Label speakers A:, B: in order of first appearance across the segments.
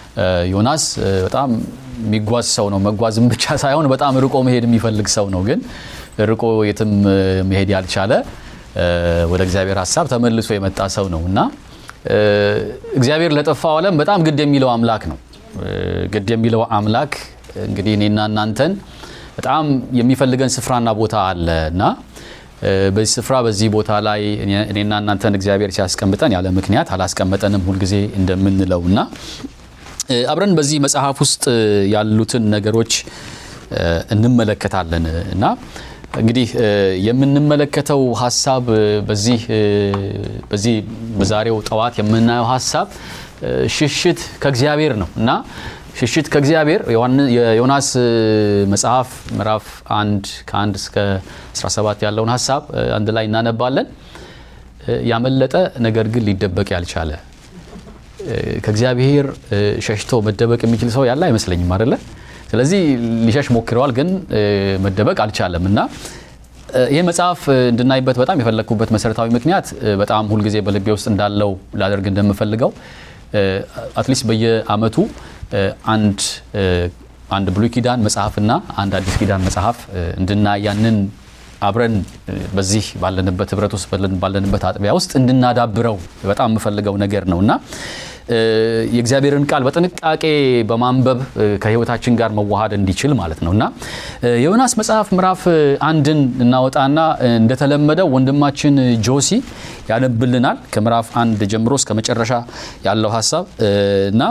A: ዮናስ በጣም የሚጓዝ ሰው ነው። መጓዝም ብቻ ሳይሆን በጣም ርቆ መሄድ የሚፈልግ ሰው ነው። ግን ርቆ የትም መሄድ ያልቻለ ወደ እግዚአብሔር ሀሳብ ተመልሶ የመጣ ሰው ነው እና እግዚአብሔር ለጠፋው ዓለም በጣም ግድ የሚለው አምላክ ነው። ግድ የሚለው አምላክ እንግዲህ እኔና እናንተን በጣም የሚፈልገን ስፍራና ቦታ አለ እና በዚህ ስፍራ በዚህ ቦታ ላይ እኔና እናንተን እግዚአብሔር ሲያስቀምጠን ያለ ምክንያት አላስቀመጠንም ሁልጊዜ እንደምንለው እና አብረን በዚህ መጽሐፍ ውስጥ ያሉትን ነገሮች እንመለከታለን እና እንግዲህ የምንመለከተው ሀሳብ በዚህ በዚህ በዛሬው ጠዋት የምናየው ሀሳብ ሽሽት ከእግዚአብሔር ነው እና ሽሽት ከእግዚአብሔር የዮናስ መጽሐፍ ምዕራፍ አንድ ከአንድ እስከ 17 ያለውን ሀሳብ አንድ ላይ እናነባለን። ያመለጠ ነገር ግን ሊደበቅ ያልቻለ ከእግዚአብሔር ሸሽቶ መደበቅ የሚችል ሰው ያለ አይመስለኝም አይደለ? ስለዚህ ሊሸሽ ሞክረዋል፣ ግን መደበቅ አልቻለም እና ይህ መጽሐፍ እንድናይበት በጣም የፈለግኩበት መሰረታዊ ምክንያት በጣም ሁልጊዜ በልቤ ውስጥ እንዳለው ላደርግ እንደምፈልገው አትሊስት በየአመቱ አንድ አንድ ብሉይ ኪዳን መጽሐፍና አንድ አዲስ ኪዳን መጽሐፍ እንድናይ ያንን አብረን በዚህ ባለንበት ህብረት ውስጥ ባለንበት አጥቢያ ውስጥ እንድናዳብረው በጣም የምፈልገው ነገር ነው እና የእግዚአብሔርን ቃል በጥንቃቄ በማንበብ ከህይወታችን ጋር መዋሃድ እንዲችል ማለት ነው እና የዮናስ መጽሐፍ ምዕራፍ አንድን እናወጣና እንደተለመደው ወንድማችን ጆሲ ያነብልናል ከምዕራፍ አንድ ጀምሮ እስከ መጨረሻ ያለው ሀሳብ እና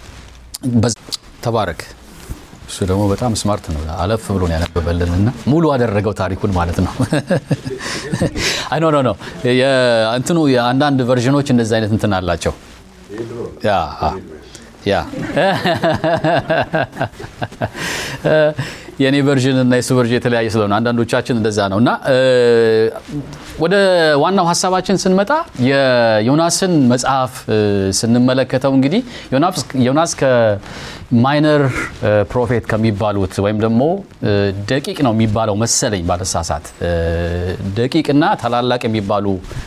A: ተባረክ። እሱ ደግሞ በጣም ስማርት ነው። አለፍ ብሎ ነው ያነበበልን እና ሙሉ አደረገው ታሪኩን ማለት ነው። አይ ኖ ኖ ኖ እንትኑ የአንዳንድ ቨርዥኖች እንደዚህ አይነት እንትን አላቸው። ያ ያ የእኔ ቨርዥን እና የሱ ቨርዥን የተለያየ ስለሆነ አንዳንዶቻችን እንደዛ ነው እና ወደ ዋናው ሀሳባችን ስንመጣ የዮናስን መጽሐፍ ስንመለከተው እንግዲህ ዮናስ ከማይነር ፕሮፌት ከሚባሉት ወይም ደግሞ ደቂቅ ነው የሚባለው መሰለኝ ባለሳሳት ደቂቅና ታላላቅ የሚባሉ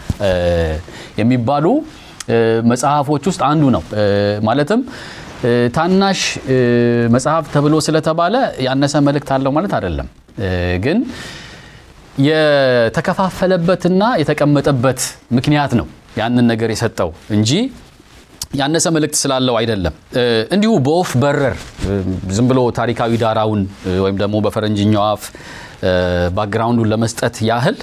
A: የሚባሉ መጽሐፎች ውስጥ አንዱ ነው ማለትም ታናሽ መጽሐፍ ተብሎ ስለተባለ ያነሰ መልእክት አለው ማለት አይደለም። ግን የተከፋፈለበትና የተቀመጠበት ምክንያት ነው ያንን ነገር የሰጠው እንጂ ያነሰ መልእክት ስላለው አይደለም። እንዲሁ በወፍ በረር ዝም ብሎ ታሪካዊ ዳራውን ወይም ደግሞ በፈረንጅኛው አፍ ባክግራውንዱን ለመስጠት ያህል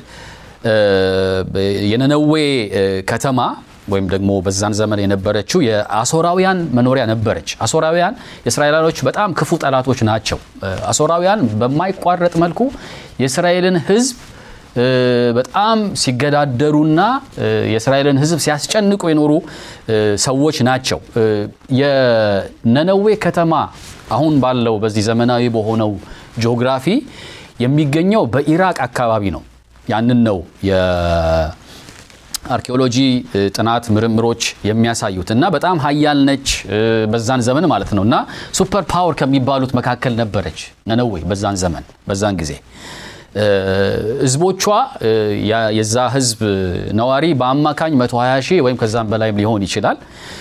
A: የነነዌ ከተማ ወይም ደግሞ በዛን ዘመን የነበረችው የአሶራውያን መኖሪያ ነበረች። አሶራውያን የእስራኤላኖች በጣም ክፉ ጠላቶች ናቸው። አሶራውያን በማይቋረጥ መልኩ የእስራኤልን ሕዝብ በጣም ሲገዳደሩና የእስራኤልን ሕዝብ ሲያስጨንቁ የኖሩ ሰዎች ናቸው። የነነዌ ከተማ አሁን ባለው በዚህ ዘመናዊ በሆነው ጂኦግራፊ የሚገኘው በኢራቅ አካባቢ ነው። ያንን ነው አርኪኦሎጂ ጥናት ምርምሮች የሚያሳዩት እና በጣም ሀያል ነች በዛን ዘመን ማለት ነው እና ሱፐር ፓወር ከሚባሉት መካከል ነበረች ነነዌ በዛን ዘመን በዛን ጊዜ ህዝቦቿ የዛ ህዝብ ነዋሪ በአማካኝ 120 ሺህ ወይም ከዛም በላይም ሊሆን ይችላል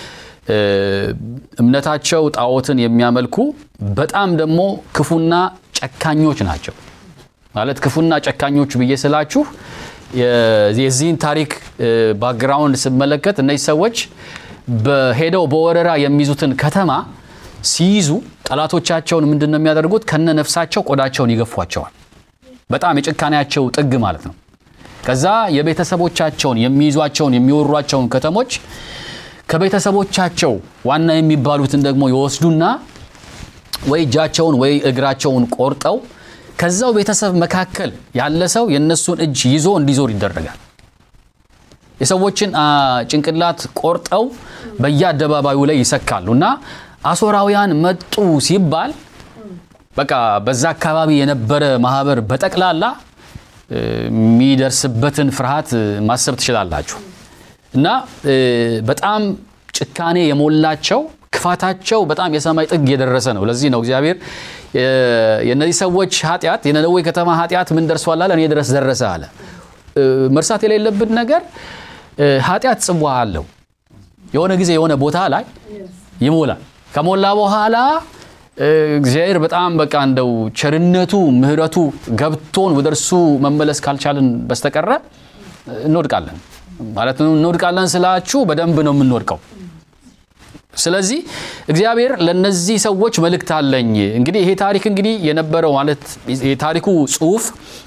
A: እምነታቸው ጣዖትን የሚያመልኩ በጣም ደግሞ ክፉና ጨካኞች ናቸው ማለት ክፉና ጨካኞች ብዬ ስላችሁ የዚህን ታሪክ ባክግራውንድ ስመለከት እነዚህ ሰዎች በሄደው በወረራ የሚይዙትን ከተማ ሲይዙ ጠላቶቻቸውን ምንድን ነው የሚያደርጉት? ከነ ነፍሳቸው ቆዳቸውን ይገፏቸዋል። በጣም የጭካኔያቸው ጥግ ማለት ነው። ከዛ የቤተሰቦቻቸውን የሚይዟቸውን የሚወሯቸውን ከተሞች ከቤተሰቦቻቸው ዋና የሚባሉትን ደግሞ ይወስዱና ወይ እጃቸውን ወይ እግራቸውን ቆርጠው ከዛው ቤተሰብ መካከል ያለ ሰው የእነሱን እጅ ይዞ እንዲዞር ይደረጋል። የሰዎችን ጭንቅላት ቆርጠው በየአደባባዩ ላይ ይሰካሉ እና አሶራውያን መጡ ሲባል በቃ በዛ አካባቢ የነበረ ማህበር በጠቅላላ የሚደርስበትን ፍርሃት ማሰብ ትችላላችሁ። እና በጣም ጭካኔ የሞላቸው ክፋታቸው በጣም የሰማይ ጥግ የደረሰ ነው። ለዚህ ነው እግዚአብሔር የእነዚህ ሰዎች ኃጢአት የነነዌ ከተማ ኃጢአት ምን ደርሷል አለ፣ እኔ ድረስ ደረሰ አለ። መርሳት የሌለብን ነገር ኃጢአት ጽዋ አለው። የሆነ ጊዜ የሆነ ቦታ ላይ ይሞላል። ከሞላ በኋላ እግዚአብሔር በጣም በቃ እንደው ቸርነቱ ምሕረቱ ገብቶን ወደ እርሱ መመለስ ካልቻልን በስተቀረ እንወድቃለን። ማለት እንወድቃለን ስላችሁ በደንብ ነው የምንወድቀው። ስለዚህ እግዚአብሔር ለነዚህ ሰዎች መልእክት አለኝ። እንግዲህ ይሄ ታሪክ እንግዲህ የነበረው ማለት የታሪኩ ጽሑፍ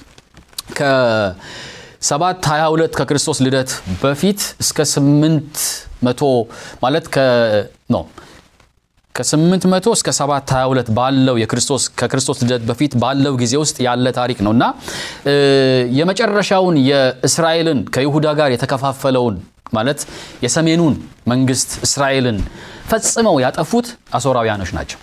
A: ከሰባት ሀያ ሁለት ከክርስቶስ ልደት በፊት እስከ ስምንት መቶ ማለት ነው ከስምንት መቶ እስከ ሰባት ሀያ ሁለት ባለው የክርስቶስ ከክርስቶስ ልደት በፊት ባለው ጊዜ ውስጥ ያለ ታሪክ ነው እና የመጨረሻውን የእስራኤልን ከይሁዳ ጋር የተከፋፈለውን ማለት የሰሜኑን መንግስት እስራኤልን ፈጽመው ያጠፉት አሦራውያኖች ናቸው።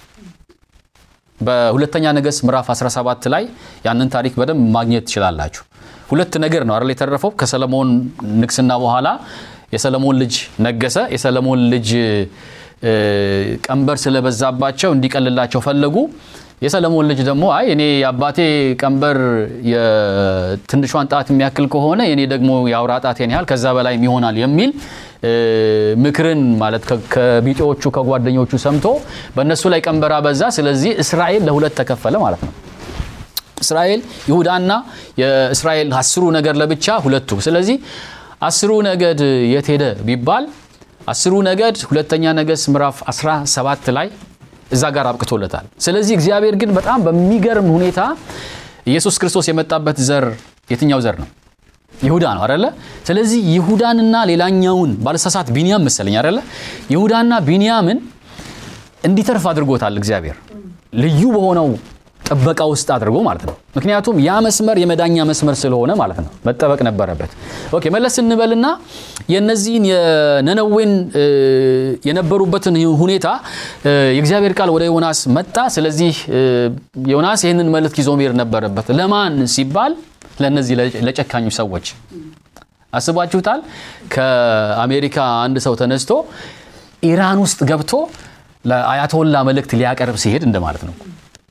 A: በሁለተኛ ነገሥት ምዕራፍ 17 ላይ ያንን ታሪክ በደንብ ማግኘት ትችላላችሁ። ሁለት ነገር ነው አይደል የተረፈው። ከሰለሞን ንግስና በኋላ የሰለሞን ልጅ ነገሰ። የሰለሞን ልጅ ቀንበር ስለበዛባቸው እንዲቀልላቸው ፈለጉ። የሰለሞን ልጅ ደግሞ አይ እኔ የአባቴ ቀንበር የትንሿን ጣት የሚያክል ከሆነ የኔ ደግሞ የአውራ ጣቴን ያህል ከዛ በላይ ይሆናል የሚል ምክርን ማለት ከቢጤዎቹ ከጓደኞቹ ሰምቶ በእነሱ ላይ ቀንበር አበዛ። ስለዚህ እስራኤል ለሁለት ተከፈለ ማለት ነው። እስራኤል ይሁዳና የእስራኤል አስሩ ነገድ ለብቻ ሁለቱ። ስለዚህ አስሩ ነገድ የት ሄደ ቢባል አስሩ ነገድ ሁለተኛ ነገሥት ምዕራፍ 17 ላይ እዛ ጋር አብቅቶለታል። ስለዚህ እግዚአብሔር ግን በጣም በሚገርም ሁኔታ ኢየሱስ ክርስቶስ የመጣበት ዘር የትኛው ዘር ነው? ይሁዳ ነው አደለ? ስለዚህ ይሁዳንና ሌላኛውን ባለሳሳት ቢንያም መሰለኝ አደለ? ይሁዳና ቢንያምን እንዲተርፍ አድርጎታል እግዚአብሔር ልዩ በሆነው ጥበቃ ውስጥ አድርጎ ማለት ነው። ምክንያቱም ያ መስመር የመዳኛ መስመር ስለሆነ ማለት ነው መጠበቅ ነበረበት። ኦኬ መለስ እንበልና የነዚህን የነነዌን የነበሩበትን ሁኔታ የእግዚአብሔር ቃል ወደ ዮናስ መጣ። ስለዚህ ዮናስ ይህንን መልእክት ይዞ መሄድ ነበረበት። ለማን ሲባል ለእነዚህ ለጨካኙ ሰዎች አስባችሁታል? ከአሜሪካ አንድ ሰው ተነስቶ ኢራን ውስጥ ገብቶ ለአያቶላ መልእክት ሊያቀርብ ሲሄድ እንደማለት ነው።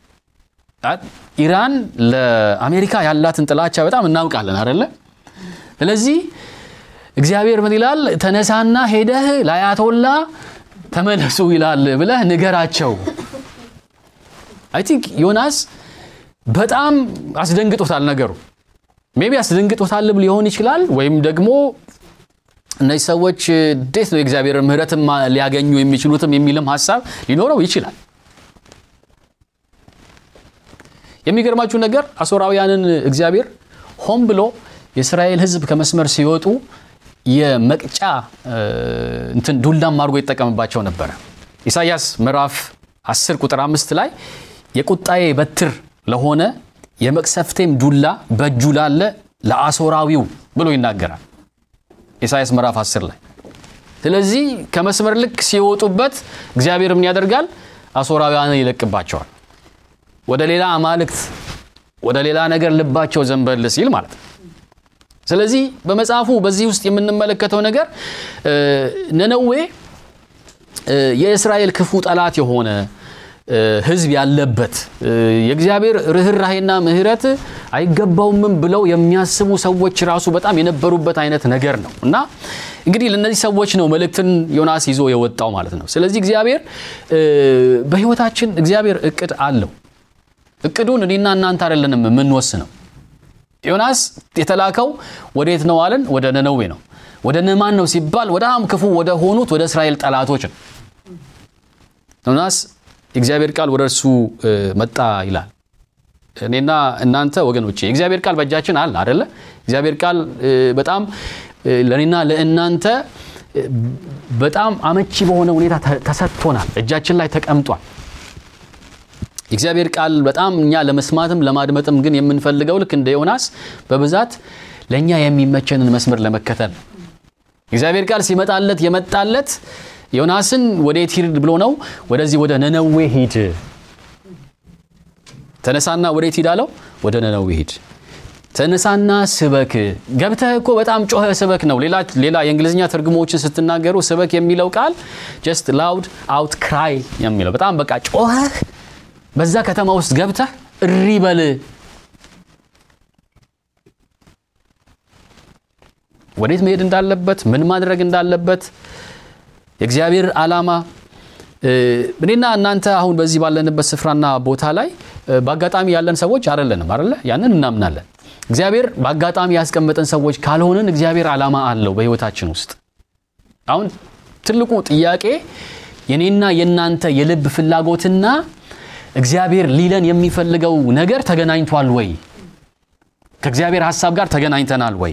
A: ኢራን ለአሜሪካ ያላትን ጥላቻ በጣም እናውቃለን አደለ? ስለዚህ እግዚአብሔር ምን ይላል? ተነሳና ሄደህ ለአያቶላ ተመለሱ ይላል ብለህ ንገራቸው። አይ ቲንክ ዮናስ በጣም አስደንግጦታል ነገሩ። ሜቢ አስደንግጦታል ሊሆን ይችላል። ወይም ደግሞ እነዚህ ሰዎች እንዴት ነው የእግዚአብሔር ምሕረትም ሊያገኙ የሚችሉትም የሚልም ሀሳብ ሊኖረው ይችላል። የሚገርማችሁ ነገር አሦራውያንን እግዚአብሔር ሆን ብሎ የእስራኤል ሕዝብ ከመስመር ሲወጡ የመቅጫ እንትን ዱላም አድርጎ ይጠቀምባቸው ነበረ። ኢሳይያስ ምዕራፍ 10 ቁጥር 5 ላይ የቁጣዬ በትር ለሆነ የመቅሰፍቴም ዱላ በእጁ ላለ ለአሦራዊው ብሎ ይናገራል ኢሳይያስ ምዕራፍ 10 ላይ። ስለዚህ ከመስመር ልክ ሲወጡበት እግዚአብሔር ምን ያደርጋል? አሦራውያንን ይለቅባቸዋል። ወደ ሌላ አማልክት ወደ ሌላ ነገር ልባቸው ዘንበል ሲል ማለት ነው። ስለዚህ በመጽሐፉ በዚህ ውስጥ የምንመለከተው ነገር ነነዌ የእስራኤል ክፉ ጠላት የሆነ ሕዝብ ያለበት የእግዚአብሔር ርኅራሄና ምሕረት አይገባውምም ብለው የሚያስቡ ሰዎች ራሱ በጣም የነበሩበት አይነት ነገር ነው እና እንግዲህ ለእነዚህ ሰዎች ነው መልእክትን ዮናስ ይዞ የወጣው ማለት ነው። ስለዚህ እግዚአብሔር በሕይወታችን እግዚአብሔር እቅድ አለው። እቅዱን እኔና እናንተ አይደለንም የምንወስነው። ዮናስ የተላከው ወዴት ነው አለን? ወደ ነነዌ ነው። ወደ ነማን ነው ሲባል በጣም ክፉ ወደ ሆኑት ወደ እስራኤል ጠላቶች ነው። ዮናስ የእግዚአብሔር ቃል ወደ እርሱ መጣ ይላል። እኔና እናንተ ወገኖቼ የእግዚአብሔር ቃል በእጃችን አለ አደለ? እግዚአብሔር ቃል በጣም ለእኔና ለእናንተ በጣም አመቺ በሆነ ሁኔታ ተሰጥቶናል። እጃችን ላይ ተቀምጧል። የእግዚአብሔር ቃል በጣም እኛ ለመስማትም ለማድመጥም ግን የምንፈልገው ልክ እንደ ዮናስ በብዛት ለእኛ የሚመቸንን መስመር ለመከተል ነው። የእግዚአብሔር ቃል ሲመጣለት የመጣለት ዮናስን ወዴት ሂድ ብሎ ነው? ወደዚህ ወደ ነነዌ ሂድ። ተነሳና ወዴት ሂድ አለው? ወደ ነነዌ ሂድ። ተነሳና ስበክ። ገብተህ እኮ በጣም ጮኸ ስበክ ነው። ሌላ የእንግሊዝኛ ትርጉሞችን ስትናገሩ ስበክ የሚለው ቃል ጀስት ላውድ አውት ክራይ የሚለው በጣም በቃ ጮኸህ በዛ ከተማ ውስጥ ገብተህ እሪ በል። ወዴት መሄድ እንዳለበት ምን ማድረግ እንዳለበት የእግዚአብሔር ዓላማ እኔና እናንተ አሁን በዚህ ባለንበት ስፍራና ቦታ ላይ በአጋጣሚ ያለን ሰዎች አይደለንም አይደለ? ያንን እናምናለን። እግዚአብሔር በአጋጣሚ ያስቀመጠን ሰዎች ካልሆንን እግዚአብሔር ዓላማ አለው በሕይወታችን ውስጥ። አሁን ትልቁ ጥያቄ የኔና የእናንተ የልብ ፍላጎትና እግዚአብሔር ሊለን የሚፈልገው ነገር ተገናኝቷል ወይ? ከእግዚአብሔር ሐሳብ ጋር ተገናኝተናል ወይ?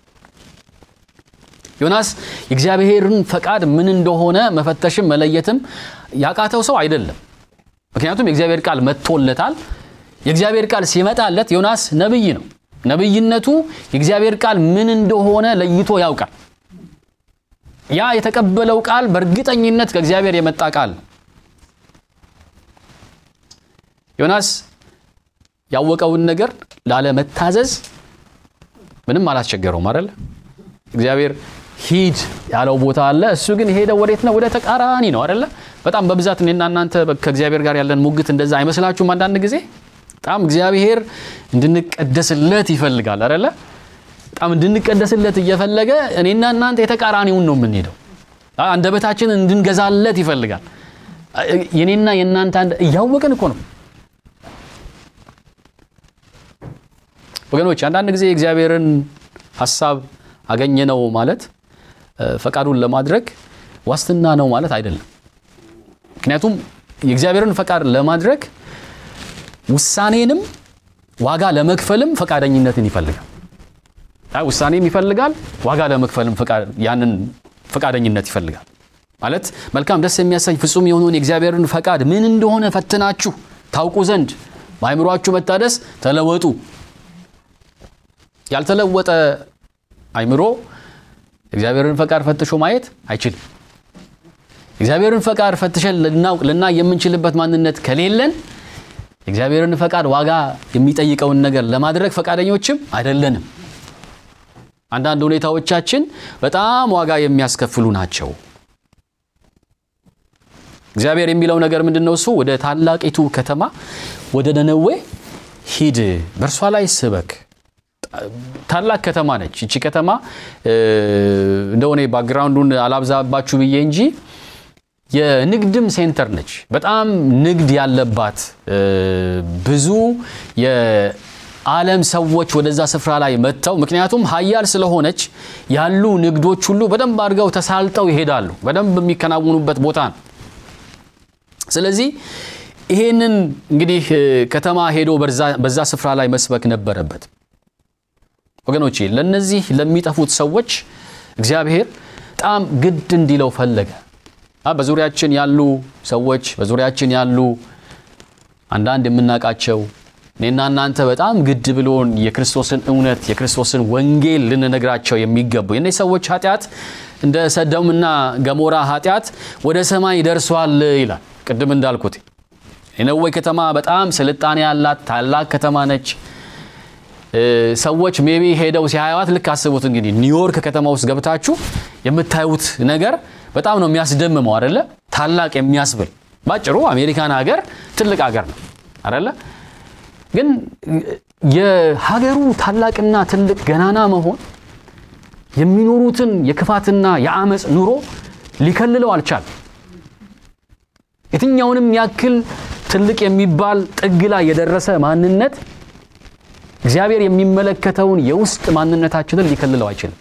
A: ዮናስ የእግዚአብሔርን ፈቃድ ምን እንደሆነ መፈተሽም መለየትም ያቃተው ሰው አይደለም። ምክንያቱም የእግዚአብሔር ቃል መጥቶለታል። የእግዚአብሔር ቃል ሲመጣለት ዮናስ ነቢይ ነው። ነቢይነቱ የእግዚአብሔር ቃል ምን እንደሆነ ለይቶ ያውቃል። ያ የተቀበለው ቃል በእርግጠኝነት ከእግዚአብሔር የመጣ ቃል ነው። ዮናስ ያወቀውን ነገር ላለመታዘዝ ምንም አላስቸገረውም አይደለ? እግዚአብሔር ሂድ ያለው ቦታ አለ። እሱ ግን የሄደው ወዴት ነው? ወደ ተቃራኒ ነው አይደለ? በጣም በብዛት እኔና እናንተ ከእግዚአብሔር ጋር ያለን ሙግት እንደዛ አይመስላችሁም? አንዳንድ ጊዜ በጣም እግዚአብሔር እንድንቀደስለት ይፈልጋል አይደለ? በጣም እንድንቀደስለት እየፈለገ እኔና እናንተ የተቃራኒውን ነው የምንሄደው። አንደበታችን እንድንገዛለት ይፈልጋል። የኔና የእናንተ እያወቅን እኮ ነው ወገኖች። አንዳንድ ጊዜ እግዚአብሔርን ሀሳብ አገኘነው ማለት ፈቃዱን ለማድረግ ዋስትና ነው ማለት አይደለም። ምክንያቱም የእግዚአብሔርን ፈቃድ ለማድረግ ውሳኔንም ዋጋ ለመክፈልም ፈቃደኝነትን ይፈልጋል። ውሳኔም ይፈልጋል፣ ዋጋ ለመክፈልም ያንን ፈቃደኝነት ይፈልጋል። ማለት መልካም ደስ የሚያሰኝ ፍጹም የሆነውን የእግዚአብሔርን ፈቃድ ምን እንደሆነ ፈትናችሁ ታውቁ ዘንድ በአይምሯችሁ መታደስ ተለወጡ። ያልተለወጠ አይምሮ እግዚአብሔርን ፈቃድ ፈትሾ ማየት አይችልም። እግዚአብሔርን ፈቃድ ፈትሸን ልናውቅ ልናይ የምንችልበት ማንነት ከሌለን የእግዚአብሔርን ፈቃድ ዋጋ የሚጠይቀውን ነገር ለማድረግ ፈቃደኞችም አይደለንም። አንዳንድ ሁኔታዎቻችን በጣም ዋጋ የሚያስከፍሉ ናቸው። እግዚአብሔር የሚለው ነገር ምንድን ነው? እሱ ወደ ታላቂቱ ከተማ ወደ ነነዌ ሂድ፣ በእርሷ ላይ ስበክ ታላቅ ከተማ ነች። ይቺ ከተማ እንደሆነ ባክግራውንዱን አላብዛባችሁ ብዬ እንጂ የንግድም ሴንተር ነች። በጣም ንግድ ያለባት ብዙ የዓለም ሰዎች ወደዛ ስፍራ ላይ መጥተው ምክንያቱም ሀያል ስለሆነች ያሉ ንግዶች ሁሉ በደንብ አድርገው ተሳልጠው ይሄዳሉ። በደንብ የሚከናወኑበት ቦታ ነው። ስለዚህ ይሄንን እንግዲህ ከተማ ሄዶ በዛ ስፍራ ላይ መስበክ ነበረበት። ወገኖቼ ለነዚህ ለሚጠፉት ሰዎች እግዚአብሔር በጣም ግድ እንዲለው ፈለገ። በዙሪያችን ያሉ ሰዎች በዙሪያችን ያሉ አንዳንድ የምናውቃቸው እኔና እናንተ በጣም ግድ ብሎን የክርስቶስን እውነት የክርስቶስን ወንጌል ልንነግራቸው የሚገቡ የእነዚህ ሰዎች ኃጢአት እንደ ሰዶምና ገሞራ ኃጢአት ወደ ሰማይ ደርሷል ይላል። ቅድም እንዳልኩት የነዌ ከተማ በጣም ስልጣኔ ያላት ታላቅ ከተማ ነች። ሰዎች ሜቢ ሄደው ሲያዩዋት ልክ አስቡት እንግዲህ ኒውዮርክ ከተማ ውስጥ ገብታችሁ የምታዩት ነገር በጣም ነው የሚያስደምመው አይደለ? ታላቅ የሚያስብል ባጭሩ አሜሪካን ሀገር ትልቅ ሀገር ነው አይደለ? ግን የሀገሩ ታላቅና ትልቅ ገናና መሆን የሚኖሩትን የክፋትና የአመፅ ኑሮ ሊከልለው አልቻለም። የትኛውንም ያክል ትልቅ የሚባል ጥግ ላይ የደረሰ ማንነት እግዚአብሔር የሚመለከተውን የውስጥ ማንነታችንን ሊከልለው አይችልም።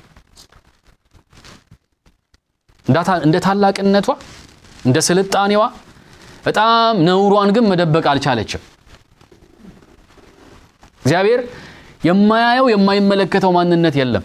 A: እንደ ታላቅነቷ እንደ ስልጣኔዋ በጣም ነውሯን ግን መደበቅ አልቻለችም። እግዚአብሔር የማያየው የማይመለከተው ማንነት የለም።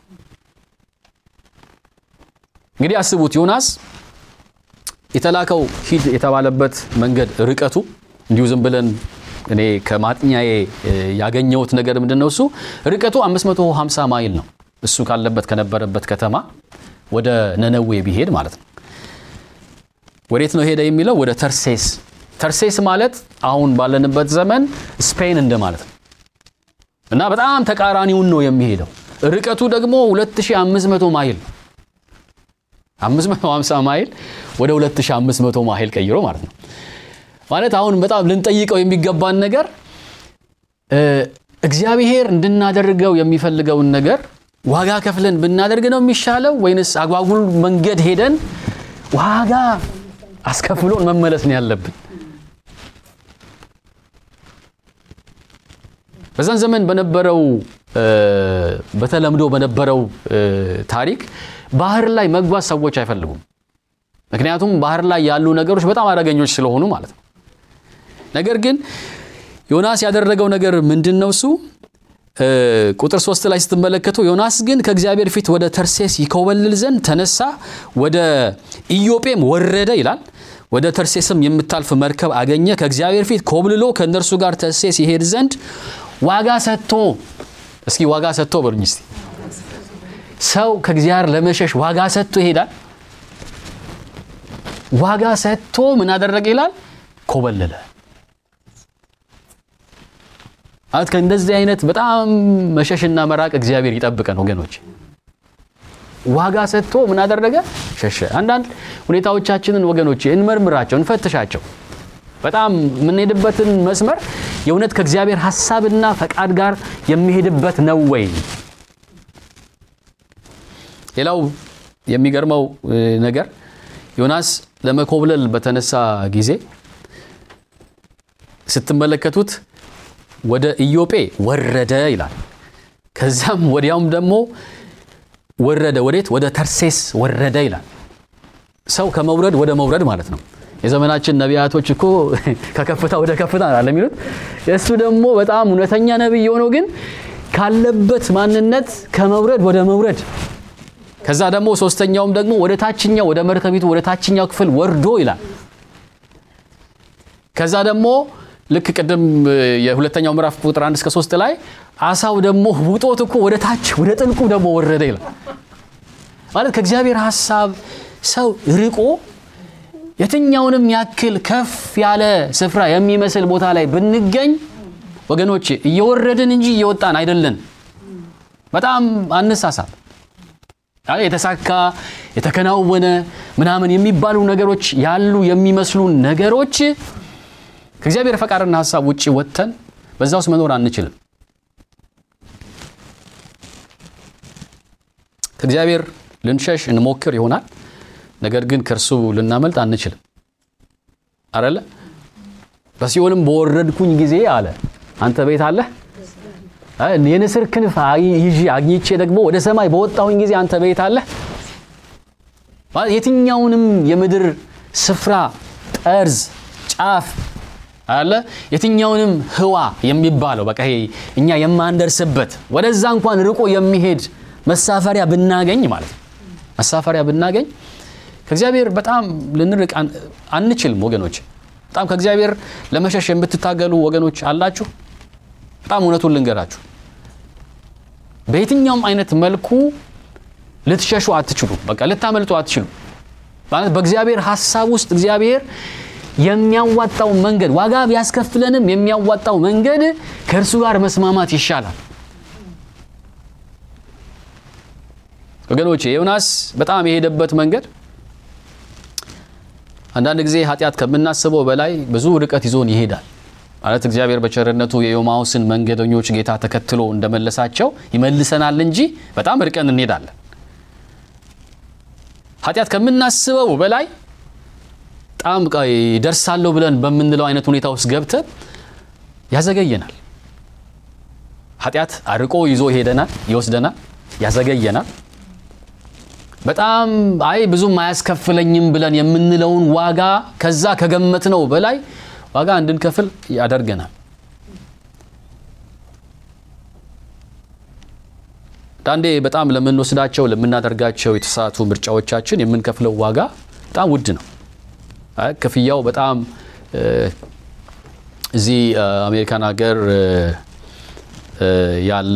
A: እንግዲህ አስቡት ዮናስ የተላከው ሂድ የተባለበት መንገድ ርቀቱ እንዲሁ ዝም ብለን እኔ ከማጥኛዬ ያገኘሁት ነገር ምንድን ነው? እሱ ርቀቱ 550 ማይል ነው። እሱ ካለበት ከነበረበት ከተማ ወደ ነነዌ ቢሄድ ማለት ነው። ወዴት ነው ሄደ የሚለው ወደ ተርሴስ። ተርሴስ ማለት አሁን ባለንበት ዘመን ስፔን እንደማለት ነው እና በጣም ተቃራኒውን ነው የሚሄደው። ርቀቱ ደግሞ 2500 ማይል ነው። 550 ማይል ወደ 2500 ማይል ቀይሮ ማለት ነው። ማለት አሁን በጣም ልንጠይቀው የሚገባን ነገር እግዚአብሔር እንድናደርገው የሚፈልገውን ነገር ዋጋ ከፍለን ብናደርግ ነው የሚሻለው ወይንስ አጓጉል መንገድ ሄደን ዋጋ አስከፍሎን መመለስ ነው ያለብን። በዛን ዘመን በነበረው በተለምዶ በነበረው ታሪክ ባህር ላይ መጓዝ ሰዎች አይፈልጉም። ምክንያቱም ባህር ላይ ያሉ ነገሮች በጣም አደገኞች ስለሆኑ ማለት ነው። ነገር ግን ዮናስ ያደረገው ነገር ምንድን ነው? እሱ ቁጥር ሶስት ላይ ስትመለከቱ ዮናስ ግን ከእግዚአብሔር ፊት ወደ ተርሴስ ይኮበልል ዘንድ ተነሳ፣ ወደ ኢዮጴም ወረደ ይላል። ወደ ተርሴስም የምታልፍ መርከብ አገኘ። ከእግዚአብሔር ፊት ኮብልሎ ከእነርሱ ጋር ተርሴስ ይሄድ ዘንድ ዋጋ ሰጥቶ እስኪ ዋጋ ሰጥቶ በሉኝ እስቲ። ሰው ከእግዚአብሔር ለመሸሽ ዋጋ ሰጥቶ ይሄዳል። ዋጋ ሰጥቶ ምን አደረገ ይላል? ኮበለለ። ማለት ከእንደዚህ አይነት በጣም መሸሽና መራቅ እግዚአብሔር ይጠብቀን ወገኖች። ዋጋ ሰጥቶ ምን አደረገ? ሸሸ። አንዳንድ ሁኔታዎቻችንን ወገኖች እንመርምራቸው፣ እንፈትሻቸው። በጣም የምንሄድበትን መስመር የእውነት ከእግዚአብሔር ሐሳብና ፈቃድ ጋር የሚሄድበት ነው ወይ? ሌላው የሚገርመው ነገር ዮናስ ለመኮብለል በተነሳ ጊዜ ስትመለከቱት ወደ ኢዮጴ ወረደ ይላል። ከዛም ወዲያውም ደግሞ ወረደ ወዴት? ወደ ተርሴስ ወረደ ይላል። ሰው ከመውረድ ወደ መውረድ ማለት ነው። የዘመናችን ነቢያቶች እኮ ከከፍታ ወደ ከፍታ አለ የሚሉት። የእሱ ደግሞ በጣም እውነተኛ ነቢይ የሆነው ግን ካለበት ማንነት ከመውረድ ወደ መውረድ ከዛ ደግሞ ሶስተኛውም ደግሞ ወደ ታችኛው ወደ መርከቢቱ ወደ ታችኛው ክፍል ወርዶ ይላል። ከዛ ደግሞ ልክ ቅድም የሁለተኛው ምዕራፍ ቁጥር አንድ እስከ ሶስት ላይ አሳው ደግሞ ውጦት እኮ ወደ ታች ወደ ጥልቁ ደግሞ ወረደ ይላል። ማለት ከእግዚአብሔር ሐሳብ ሰው ርቆ የትኛውንም ያክል ከፍ ያለ ስፍራ የሚመስል ቦታ ላይ ብንገኝ ወገኖች እየወረድን እንጂ እየወጣን አይደለን። በጣም አነሳሳብ የተሳካ የተከናወነ ምናምን የሚባሉ ነገሮች ያሉ የሚመስሉ ነገሮች ከእግዚአብሔር ፈቃድና ሐሳብ ውጭ ወጥተን በዛ ውስጥ መኖር አንችልም። ከእግዚአብሔር ልንሸሽ እንሞክር ይሆናል፣ ነገር ግን ከእርሱ ልናመልጥ አንችልም። አረለ በሲኦልም በወረድኩኝ ጊዜ አለ አንተ ቤት አለህ የንስር ክንፍ ይዤ አግኝቼ ደግሞ ወደ ሰማይ በወጣሁኝ ጊዜ አንተ ቤት አለህ። የትኛውንም የምድር ስፍራ ጠርዝ፣ ጫፍ አለ የትኛውንም ህዋ የሚባለው በቃ ይሄ እኛ የማንደርስበት ወደዛ እንኳን ርቆ የሚሄድ መሳፈሪያ ብናገኝ ማለት ነው መሳፈሪያ ብናገኝ ከእግዚአብሔር በጣም ልንርቅ አንችልም ወገኖች። በጣም ከእግዚአብሔር ለመሸሽ የምትታገሉ ወገኖች አላችሁ። በጣም እውነቱን ልንገራችሁ፣ በየትኛውም አይነት መልኩ ልትሸሹ አትችሉ። በቃ ልታመልጡ አትችሉ። ማለት በእግዚአብሔር ሀሳብ ውስጥ እግዚአብሔር የሚያዋጣው መንገድ ዋጋ ቢያስከፍለንም የሚያዋጣው መንገድ ከእርሱ ጋር መስማማት ይሻላል። ወገኖቼ ዮናስ በጣም የሄደበት መንገድ አንዳንድ ጊዜ ኃጢአት ከምናስበው በላይ ብዙ ርቀት ይዞን ይሄዳል። ማለት እግዚአብሔር በቸርነቱ የኤማሁስን መንገደኞች ጌታ ተከትሎ እንደመለሳቸው ይመልሰናል እንጂ በጣም ርቀን እንሄዳለን። ኃጢአት ከምናስበው በላይ በጣም ደርሳለሁ ብለን በምንለው አይነት ሁኔታ ውስጥ ገብተን ያዘገየናል። ኃጢአት አርቆ ይዞ ይሄደናል፣ ይወስደናል፣ ያዘገየናል። በጣም አይ ብዙም አያስከፍለኝም ብለን የምንለውን ዋጋ ከዛ ከገመትነው በላይ ዋጋ እንድንከፍል ያደርገናል። አንዳንዴ በጣም ለምንወስዳቸው ለምናደርጋቸው የተሳቱ ምርጫዎቻችን የምንከፍለው ዋጋ በጣም ውድ ነው። ክፍያው በጣም እዚህ አሜሪካን ሀገር ያለ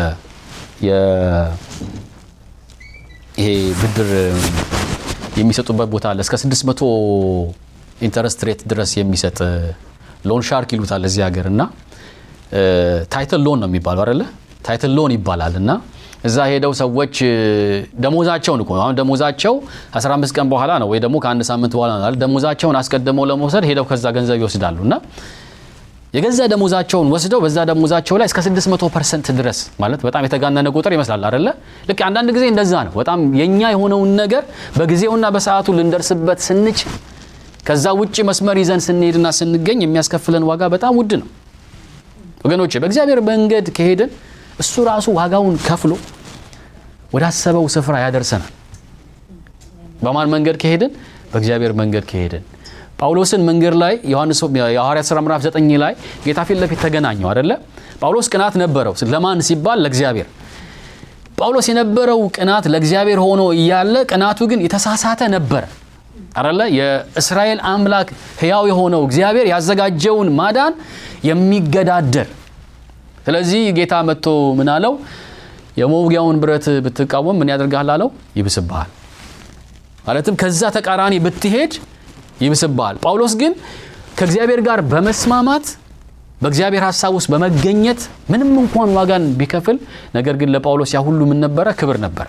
A: ይሄ ብድር የሚሰጡበት ቦታ አለ። እስከ 600 ኢንተረስት ሬት ድረስ የሚሰጥ ሎን ሻርክ ይሉታል እዚህ ሀገር እና ታይትል ሎን ነው የሚባለው አይደለ? ታይትል ሎን ይባላል እና እዛ ሄደው ሰዎች ደሞዛቸውን እኮ አሁን ደሞዛቸው 15 ቀን በኋላ ነው ወይ ደግሞ ከአንድ ሳምንት በኋላ ነው ደሞዛቸውን አስቀድመው ለመውሰድ ሄደው ከዛ ገንዘብ ይወስዳሉ እና የገዛ ደሞዛቸውን ወስደው በዛ ደሞዛቸው ላይ እስከ 600 ፐርሰንት ድረስ ማለት በጣም የተጋነነ ቁጥር ይመስላል አይደለ? ልክ አንዳንድ ጊዜ እንደዛ ነው። በጣም የኛ የሆነውን ነገር በጊዜውና በሰዓቱ ልንደርስበት ስንችል ከዛ ውጭ መስመር ይዘን ስንሄድና ስንገኝ የሚያስከፍለን ዋጋ በጣም ውድ ነው ወገኖቼ። በእግዚአብሔር መንገድ ከሄድን እሱ ራሱ ዋጋውን ከፍሎ ወዳሰበው ስፍራ ያደርሰናል። በማን መንገድ ከሄድን? በእግዚአብሔር መንገድ ከሄድን። ጳውሎስን መንገድ ላይ ዮሐንስ የሐዋርያት ሥራ ምዕራፍ 9 ላይ ጌታ ፊት ለፊት ተገናኘው አደለ? ጳውሎስ ቅናት ነበረው። ለማን ሲባል? ለእግዚአብሔር። ጳውሎስ የነበረው ቅናት ለእግዚአብሔር ሆኖ እያለ ቅናቱ ግን የተሳሳተ ነበረ አደለ? የእስራኤል አምላክ ሕያው የሆነው እግዚአብሔር ያዘጋጀውን ማዳን የሚገዳደር ስለዚህ ጌታ መጥቶ ምን አለው? የመውጊያውን ብረት ብትቃወም ምን ያደርግሃል አለው? ይብስብሃል። ማለትም ከዛ ተቃራኒ ብትሄድ ይብስብሃል። ጳውሎስ ግን ከእግዚአብሔር ጋር በመስማማት በእግዚአብሔር ሀሳብ ውስጥ በመገኘት ምንም እንኳን ዋጋን ቢከፍል፣ ነገር ግን ለጳውሎስ ያ ሁሉ ምን ነበረ? ክብር ነበረ።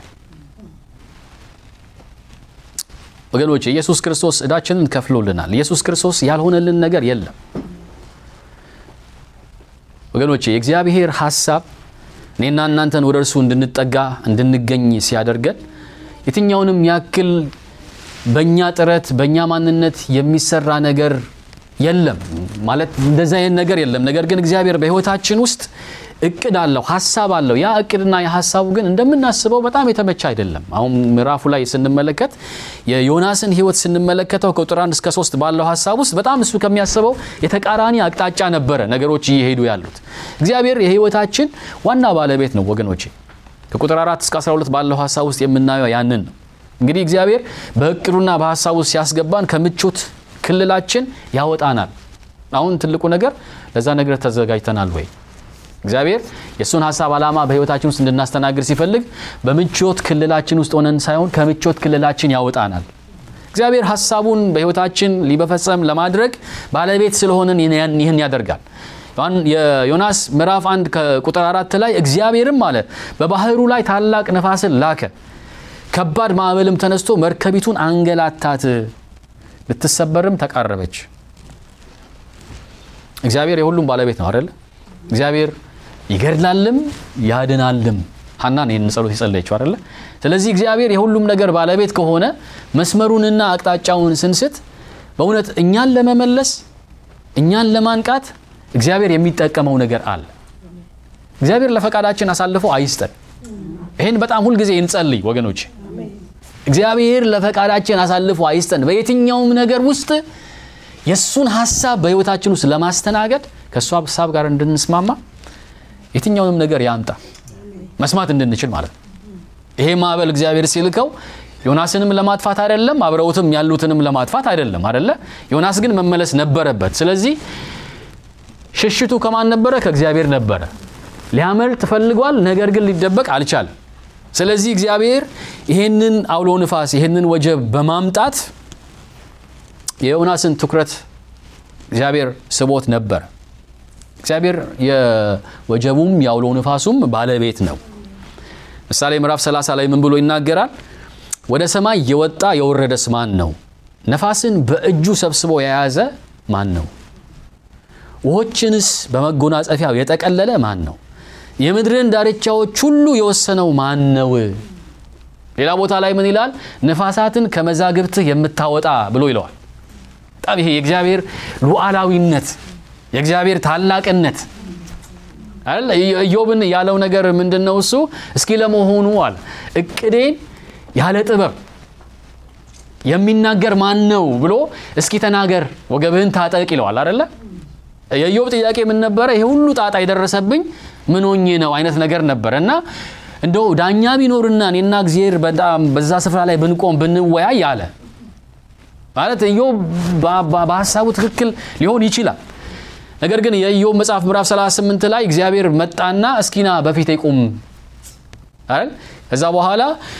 A: ወገኖች ኢየሱስ ክርስቶስ ዕዳችንን ከፍሎልናል። ኢየሱስ ክርስቶስ ያልሆነልን ነገር የለም። ወገኖቼ የእግዚአብሔር ሀሳብ እኔና እናንተን ወደ እርሱ እንድንጠጋ እንድንገኝ ሲያደርገን የትኛውንም ያክል በእኛ ጥረት በእኛ ማንነት የሚሰራ ነገር የለም ማለት እንደዚህ አይነት ነገር የለም። ነገር ግን እግዚአብሔር በሕይወታችን ውስጥ እቅድ አለው፣ ሀሳብ አለው። ያ እቅድና የሀሳቡ ግን እንደምናስበው በጣም የተመቸ አይደለም። አሁን ምዕራፉ ላይ ስንመለከት የዮናስን ሕይወት ስንመለከተው ከቁጥር አንድ እስከ ሶስት ባለው ሀሳብ ውስጥ በጣም እሱ ከሚያስበው የተቃራኒ አቅጣጫ ነበረ ነገሮች እየሄዱ ያሉት። እግዚአብሔር የሕይወታችን ዋና ባለቤት ነው ወገኖቼ። ከቁጥር አራት እስከ 12 ባለው ሀሳብ ውስጥ የምናየው ያንን ነው። እንግዲህ እግዚአብሔር በእቅዱና በሀሳቡ ውስጥ ሲያስገባን ከምቾት ክልላችን ያወጣናል። አሁን ትልቁ ነገር ለዛ ነገር ተዘጋጅተናል ወይ? እግዚአብሔር የእሱን ሀሳብ ዓላማ በሕይወታችን ውስጥ እንድናስተናግድ ሲፈልግ በምቾት ክልላችን ውስጥ ሆነን ሳይሆን ከምቾት ክልላችን ያወጣናል። እግዚአብሔር ሀሳቡን በሕይወታችን ሊበፈጸም ለማድረግ ባለቤት ስለሆንን ይህን ያደርጋል። የዮናስ ምዕራፍ አንድ ከቁጥር አራት ላይ እግዚአብሔርም አለ በባህሩ ላይ ታላቅ ነፋስን ላከ፣ ከባድ ማዕበልም ተነስቶ መርከቢቱን አንገላታት፣ ልትሰበርም ተቃረበች። እግዚአብሔር የሁሉም ባለቤት ነው አይደለ? እግዚአብሔር ይገድላልም ያድናልም። ሀናን ይህን ጸሎት የጸለየችው አይደለ? ስለዚህ እግዚአብሔር የሁሉም ነገር ባለቤት ከሆነ መስመሩንና አቅጣጫውን ስንስት በእውነት እኛን ለመመለስ እኛን ለማንቃት እግዚአብሔር የሚጠቀመው ነገር አለ። እግዚአብሔር ለፈቃዳችን አሳልፎ አይስጠን። ይህን በጣም ሁልጊዜ እንጸልይ ወገኖች። እግዚአብሔር ለፈቃዳችን አሳልፎ አይስጠን። በየትኛውም ነገር ውስጥ የእሱን ሀሳብ በሕይወታችን ውስጥ ለማስተናገድ ከእሱ ሀሳብ ጋር እንድንስማማ የትኛውንም ነገር ያምጣ መስማት እንድንችል ማለት ነው። ይሄ ማዕበል እግዚአብሔር ሲልከው ዮናስንም ለማጥፋት አይደለም፣ አብረውትም ያሉትንም ለማጥፋት አይደለም አይደለ? ዮናስ ግን መመለስ ነበረበት። ስለዚህ ሽሽቱ ከማን ነበረ? ከእግዚአብሔር ነበረ። ሊያመልጥ ፈልጓል፣ ነገር ግን ሊደበቅ አልቻለም። ስለዚህ እግዚአብሔር ይሄንን አውሎ ንፋስ ይሄንን ወጀብ በማምጣት የዮናስን ትኩረት እግዚአብሔር ስቦት ነበረ። እግዚአብሔር የወጀቡም የአውሎ ንፋሱም ባለቤት ነው። ምሳሌ ምዕራፍ 30 ላይ ምን ብሎ ይናገራል? ወደ ሰማይ የወጣ የወረደስ ማን ነው? ነፋስን በእጁ ሰብስቦ የያዘ ማን ነው? ውሆችንስ በመጎናጸፊያው የጠቀለለ ማን ነው? የምድርን ዳርቻዎች ሁሉ የወሰነው ማን ነው? ሌላ ቦታ ላይ ምን ይላል? ነፋሳትን ከመዛግብትህ የምታወጣ ብሎ ይለዋል። በጣም ይሄ የእግዚአብሔር ሉዓላዊነት የእግዚአብሔር ታላቅነት አይደል? ኢዮብን ያለው ነገር ምንድን ነው? እሱ እስኪ ለመሆኑ አለ እቅዴን ያለ ጥበብ የሚናገር ማን ነው ብሎ እስኪ ተናገር፣ ወገብህን ታጠቅ ይለዋል አይደለ? የኢዮብ ጥያቄ ምን ነበረ? ይሄ ሁሉ ጣጣ የደረሰብኝ ምን ሆኜ ነው አይነት ነገር ነበረ እና እንደው ዳኛ ቢኖርና እኔና እግዚአብሔር በጣም በዛ ስፍራ ላይ ብንቆም ብንወያይ አለ ማለት ኢዮብ በሀሳቡ ትክክል ሊሆን ይችላል። ነገር ግን የኢዮብ መጽሐፍ ምዕራፍ 38 ላይ እግዚአብሔር መጣና እስኪና በፊት ይቁም አይደል? ከዛ በኋላ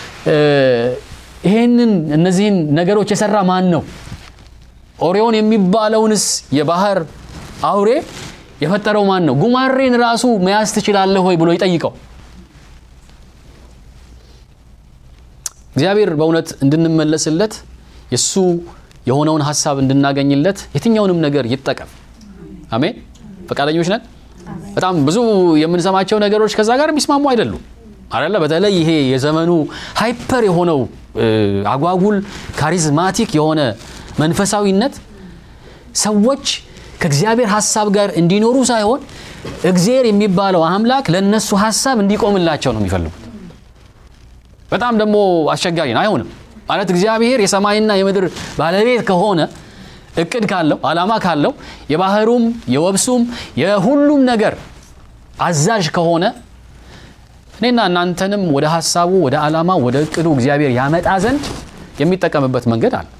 A: ይሄንን እነዚህን ነገሮች የሰራ ማን ነው? ኦሪዮን የሚባለውንስ የባህር አውሬ የፈጠረው ማን ነው? ጉማሬን ራሱ መያዝ ትችላለህ ወይ ብሎ ይጠይቀው። እግዚአብሔር በእውነት እንድንመለስለት የእሱ የሆነውን ሀሳብ እንድናገኝለት የትኛውንም ነገር ይጠቀም። አሜን። ፈቃደኞች ነን። በጣም ብዙ የምንሰማቸው ነገሮች ከዛ ጋር የሚስማሙ አይደሉም አለ። በተለይ ይሄ የዘመኑ ሃይፐር የሆነው አጓጉል ካሪዝማቲክ የሆነ መንፈሳዊነት ሰዎች ከእግዚአብሔር ሀሳብ ጋር እንዲኖሩ ሳይሆን እግዚአብሔር የሚባለው አምላክ ለእነሱ ሀሳብ እንዲቆምላቸው ነው የሚፈልጉት። በጣም ደግሞ አስቸጋሪ ነው። አይሆንም ማለት እግዚአብሔር የሰማይና የምድር ባለቤት ከሆነ እቅድ ካለው ዓላማ ካለው የባህሩም የወብሱም የሁሉም ነገር አዛዥ ከሆነ እኔና እናንተንም ወደ ሀሳቡ ወደ ዓላማ ወደ እቅዱ እግዚአብሔር ያመጣ ዘንድ የሚጠቀምበት መንገድ አለ።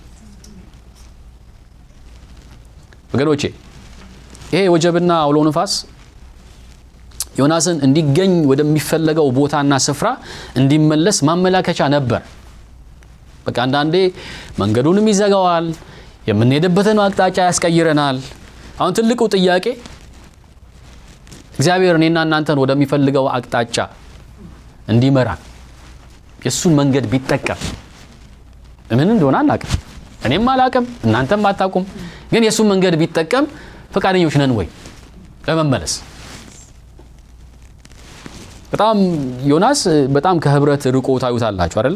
A: ወገኖቼ ይሄ ወጀብና አውሎ ንፋስ ዮናስን እንዲገኝ ወደሚፈለገው ቦታና ስፍራ እንዲመለስ ማመላከቻ ነበር። በቃ አንዳንዴ መንገዱንም ይዘጋዋል፣ የምንሄድበትን አቅጣጫ ያስቀይረናል። አሁን ትልቁ ጥያቄ እግዚአብሔር እኔና እናንተን ወደሚፈልገው አቅጣጫ እንዲመራ የእሱን መንገድ ቢጠቀም ምን እንደሆነ አናቅም፣ እኔም አላቅም፣ እናንተም አታውቁም። ግን የእሱን መንገድ ቢጠቀም ፈቃደኞች ነን ወይ ለመመለስ? በጣም ዮናስ በጣም ከህብረት ርቆ ታዩታላችሁ አይደለ?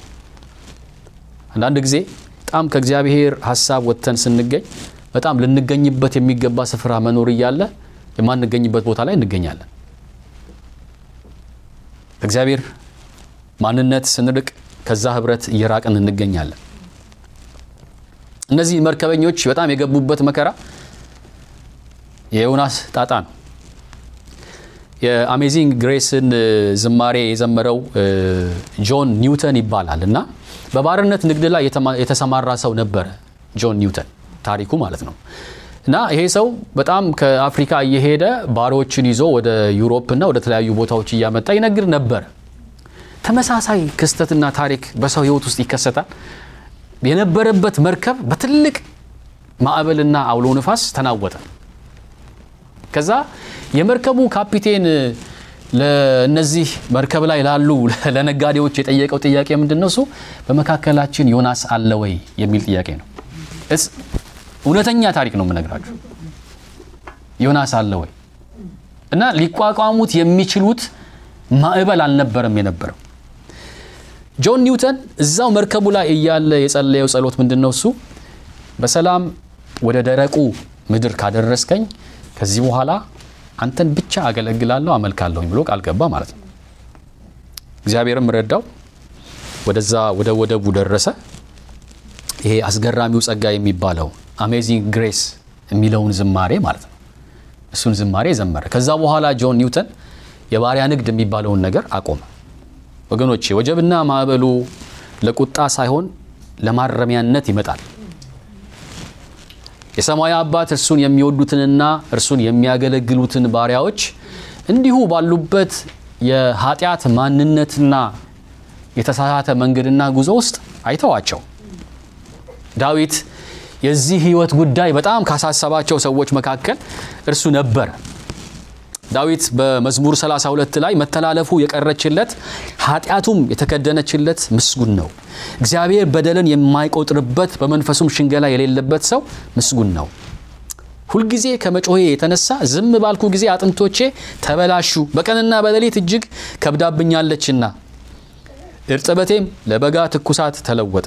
A: አንዳንድ ጊዜ በጣም ከእግዚአብሔር ሀሳብ ወጥተን ስንገኝ በጣም ልንገኝበት የሚገባ ስፍራ መኖር እያለ የማንገኝበት ቦታ ላይ እንገኛለን። እግዚአብሔር ማንነት ስንርቅ ከዛ ህብረት እየራቅን እንገኛለን። እነዚህ መርከበኞች በጣም የገቡበት መከራ የዮናስ ጣጣ ነው። የአሜዚንግ ግሬስን ዝማሬ የዘመረው ጆን ኒውተን ይባላል እና በባርነት ንግድ ላይ የተሰማራ ሰው ነበረ። ጆን ኒውተን ታሪኩ ማለት ነው። እና ይሄ ሰው በጣም ከአፍሪካ እየሄደ ባሮችን ይዞ ወደ ዩሮፕ እና ወደ ተለያዩ ቦታዎች እያመጣ ይነግድ ነበር። ተመሳሳይ ክስተትና ታሪክ በሰው ህይወት ውስጥ ይከሰታል። የነበረበት መርከብ በትልቅ ማዕበልና አውሎ ንፋስ ተናወጠ። ከዛ የመርከቡ ካፒቴን ለእነዚህ መርከብ ላይ ላሉ ለነጋዴዎች የጠየቀው ጥያቄ ምንድን ነው? እሱ በመካከላችን ዮናስ አለ ወይ የሚል ጥያቄ ነው። እውነተኛ ታሪክ ነው የምነግራችሁ። ዮናስ አለ ወይ እና ሊቋቋሙት የሚችሉት ማዕበል አልነበረም የነበረው። ጆን ኒውተን እዛው መርከቡ ላይ እያለ የጸለየው ጸሎት ምንድን ነው? እሱ በሰላም ወደ ደረቁ ምድር ካደረስከኝ ከዚህ በኋላ አንተን ብቻ አገለግላለሁ አመልካለሁኝ ብሎ ቃል ገባ ማለት ነው። እግዚአብሔርም ረዳው። ወደዛ ወደ ወደቡ ደረሰ። ይሄ አስገራሚው ጸጋ የሚባለው አሜዚንግ ግሬስ የሚለውን ዝማሬ ማለት ነው። እሱን ዝማሬ ዘመረ። ከዛ በኋላ ጆን ኒውተን የባሪያ ንግድ የሚባለውን ነገር አቆመ። ወገኖቼ ወጀብና ማዕበሉ ለቁጣ ሳይሆን ለማረሚያነት ይመጣል። የሰማያዊ አባት እርሱን የሚወዱትንና እርሱን የሚያገለግሉትን ባሪያዎች እንዲሁ ባሉበት የኃጢአት ማንነትና የተሳሳተ መንገድና ጉዞ ውስጥ አይተዋቸው። ዳዊት የዚህ ሕይወት ጉዳይ በጣም ካሳሰባቸው ሰዎች መካከል እርሱ ነበር። ዳዊት በመዝሙር 32 ላይ መተላለፉ የቀረችለት ኃጢአቱም የተከደነችለት ምስጉን ነው። እግዚአብሔር በደልን የማይቆጥርበት በመንፈሱም ሽንገላ የሌለበት ሰው ምስጉን ነው። ሁልጊዜ ከመጮሄ የተነሳ ዝም ባልኩ ጊዜ አጥንቶቼ ተበላሹ፣ በቀንና በሌሊት እጅግ ከብዳብኛለችና እርጥበቴም ለበጋ ትኩሳት ተለወጠ።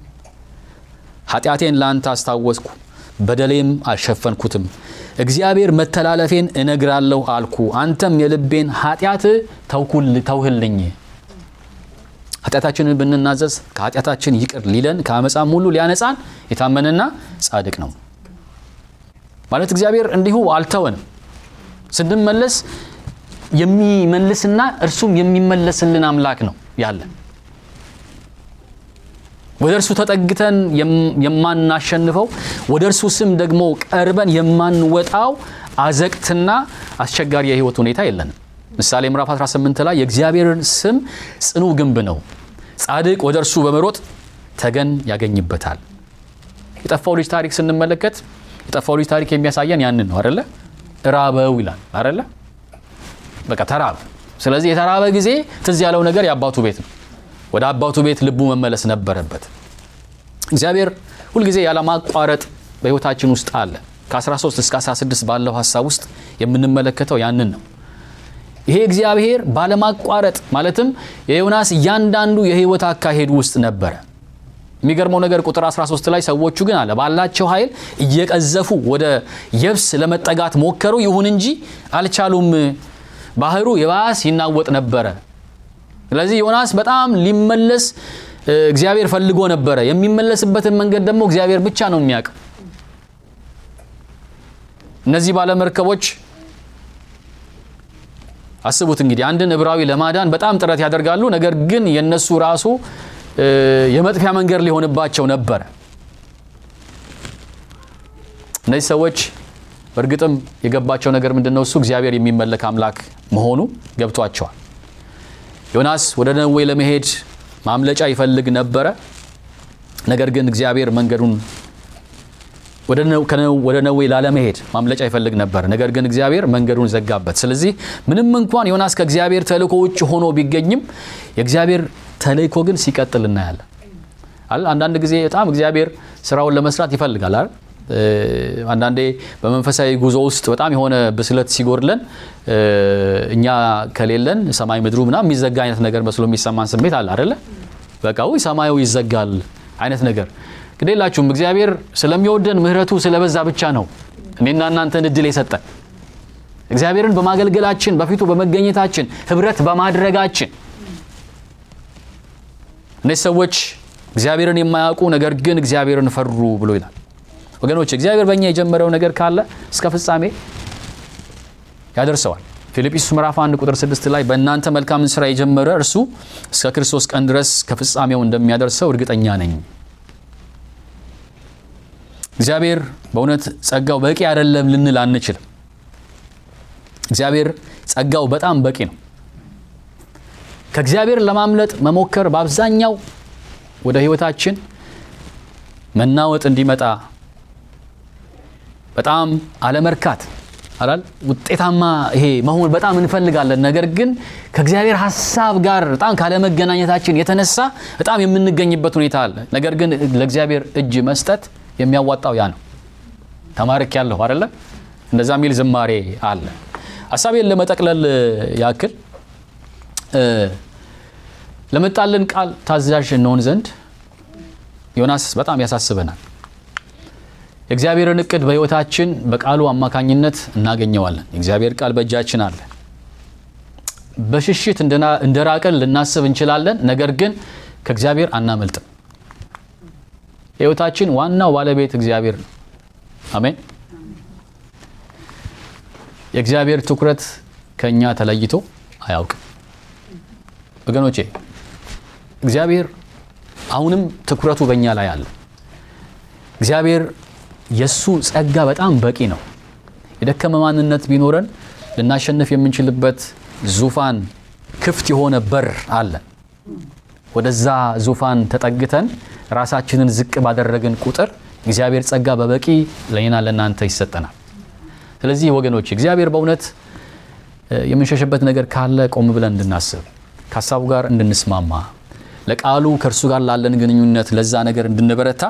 A: ኃጢአቴን ለአንተ አስታወስኩ፣ በደሌም አልሸፈንኩትም። እግዚአብሔር መተላለፌን እነግራለሁ አልኩ፣ አንተም የልቤን ኃጢአት ተውህልኝ። ኃጢአታችንን ብንናዘዝ ከኃጢአታችን ይቅር ሊለን ከአመፃም ሁሉ ሊያነጻን የታመነና ጻድቅ ነው። ማለት እግዚአብሔር እንዲሁ አልተወንም። ስንመለስ የሚመልስና እርሱም የሚመለስልን አምላክ ነው ያለን። ወደ እርሱ ተጠግተን የማናሸንፈው ወደ እርሱ ስም ደግሞ ቀርበን የማንወጣው አዘቅትና አስቸጋሪ የህይወት ሁኔታ የለንም። ምሳሌ ምዕራፍ 18 ላይ የእግዚአብሔርን ስም ጽኑ ግንብ ነው፣ ጻድቅ ወደ እርሱ በመሮጥ ተገን ያገኝበታል። የጠፋው ልጅ ታሪክ ስንመለከት የጠፋው ልጅ ታሪክ የሚያሳየን ያንን ነው አደለ? ራበው ይላል አደለ? በቃ ተራበ። ስለዚህ የተራበ ጊዜ ትዝ ያለው ነገር የአባቱ ቤት ነው። ወደ አባቱ ቤት ልቡ መመለስ ነበረበት። እግዚአብሔር ሁልጊዜ ያለማቋረጥ በህይወታችን ውስጥ አለ። ከ13 እስከ 16 ባለው ሀሳብ ውስጥ የምንመለከተው ያንን ነው። ይሄ እግዚአብሔር ባለማቋረጥ ማለትም የዮናስ እያንዳንዱ የህይወት አካሄድ ውስጥ ነበረ። የሚገርመው ነገር ቁጥር 13 ላይ ሰዎቹ ግን አለ ባላቸው ኃይል እየቀዘፉ ወደ የብስ ለመጠጋት ሞከሩ፣ ይሁን እንጂ አልቻሉም። ባህሩ የባስ ይናወጥ ነበረ። ስለዚህ ዮናስ በጣም ሊመለስ እግዚአብሔር ፈልጎ ነበረ። የሚመለስበትን መንገድ ደግሞ እግዚአብሔር ብቻ ነው የሚያውቀው። እነዚህ ባለመርከቦች አስቡት እንግዲህ አንድን ዕብራዊ ለማዳን በጣም ጥረት ያደርጋሉ። ነገር ግን የነሱ ራሱ የመጥፊያ መንገድ ሊሆንባቸው ነበረ። እነዚህ ሰዎች በእርግጥም የገባቸው ነገር ምንድን ነው? እሱ እግዚአብሔር የሚመለክ አምላክ መሆኑ ገብቷቸዋል። ዮናስ ወደ ነዌ ለመሄድ ማምለጫ ይፈልግ ነበረ። ነገር ግን እግዚአብሔር መንገዱን ወደ ነዌ ላለመሄድ ማምለጫ ይፈልግ ነበር። ነገር ግን እግዚአብሔር መንገዱን ዘጋበት። ስለዚህ ምንም እንኳን ዮናስ ከእግዚአብሔር ተልእኮ ውጭ ሆኖ ቢገኝም የእግዚአብሔር ተልእኮ ግን ሲቀጥል እናያለን። አንዳንድ ጊዜ በጣም እግዚአብሔር ስራውን ለመስራት ይፈልጋል አይደል? አንዳንዴ በመንፈሳዊ ጉዞ ውስጥ በጣም የሆነ ብስለት ሲጎድለን እኛ ከሌለን ሰማይ ምድሩ ምናምን የሚዘጋ አይነት ነገር መስሎ የሚሰማን ስሜት አለ አይደለ? በቃ ውይ ሰማዩ ይዘጋል አይነት ነገር ግዴላችሁም። እግዚአብሔር ስለሚወደን ምሕረቱ ስለበዛ ብቻ ነው እኔና እናንተን እድል የሰጠን እግዚአብሔርን በማገልገላችን በፊቱ በመገኘታችን ህብረት በማድረጋችን እነዚህ ሰዎች እግዚአብሔርን የማያውቁ ነገር ግን እግዚአብሔርን ፈሩ ብሎ ይላል። ወገኖች እግዚአብሔር በእኛ የጀመረው ነገር ካለ እስከ ፍጻሜ ያደርሰዋል። ፊልጵስዩስ ምዕራፍ 1 ቁጥር 6 ላይ በእናንተ መልካምን ስራ የጀመረ እርሱ እስከ ክርስቶስ ቀን ድረስ ከፍጻሜው እንደሚያደርሰው እርግጠኛ ነኝ። እግዚአብሔር በእውነት ጸጋው በቂ አይደለም ልንል አንችልም። እግዚአብሔር ጸጋው በጣም በቂ ነው። ከእግዚአብሔር ለማምለጥ መሞከር በአብዛኛው ወደ ህይወታችን መናወጥ እንዲመጣ በጣም አለመርካት አላል ውጤታማ ይሄ መሆን በጣም እንፈልጋለን። ነገር ግን ከእግዚአብሔር ሀሳብ ጋር በጣም ካለመገናኘታችን የተነሳ በጣም የምንገኝበት ሁኔታ አለ። ነገር ግን ለእግዚአብሔር እጅ መስጠት የሚያዋጣው ያ ነው። ተማርክ ያለሁ አደለ? እንደዛ የሚል ዝማሬ አለ። ሀሳቤን ለመጠቅለል ያክል ለመጣልን ቃል ታዛዥ እንሆን ዘንድ ዮናስ በጣም ያሳስበናል። የእግዚአብሔርን እቅድ በሕይወታችን በቃሉ አማካኝነት እናገኘዋለን። የእግዚአብሔር ቃል በእጃችን አለ። በሽሽት እንደራቅን ልናስብ እንችላለን። ነገር ግን ከእግዚአብሔር አናመልጥም። የሕይወታችን ዋናው ባለቤት እግዚአብሔር ነው። አሜን። የእግዚአብሔር ትኩረት ከእኛ ተለይቶ አያውቅም። ወገኖቼ እግዚአብሔር አሁንም ትኩረቱ በእኛ ላይ አለ። እግዚአብሔር የእሱ ጸጋ በጣም በቂ ነው። የደከመ ማንነት ቢኖረን ልናሸንፍ የምንችልበት ዙፋን ክፍት የሆነ በር አለ። ወደዛ ዙፋን ተጠግተን ራሳችንን ዝቅ ባደረግን ቁጥር እግዚአብሔር ጸጋ በበቂ ለእኔና ለእናንተ ይሰጠናል። ስለዚህ ወገኖች እግዚአብሔር በእውነት የምንሸሽበት ነገር ካለ ቆም ብለን እንድናስብ ከሀሳቡ ጋር እንድንስማማ ለቃሉ ከእርሱ ጋር ላለን ግንኙነት ለዛ ነገር እንድንበረታ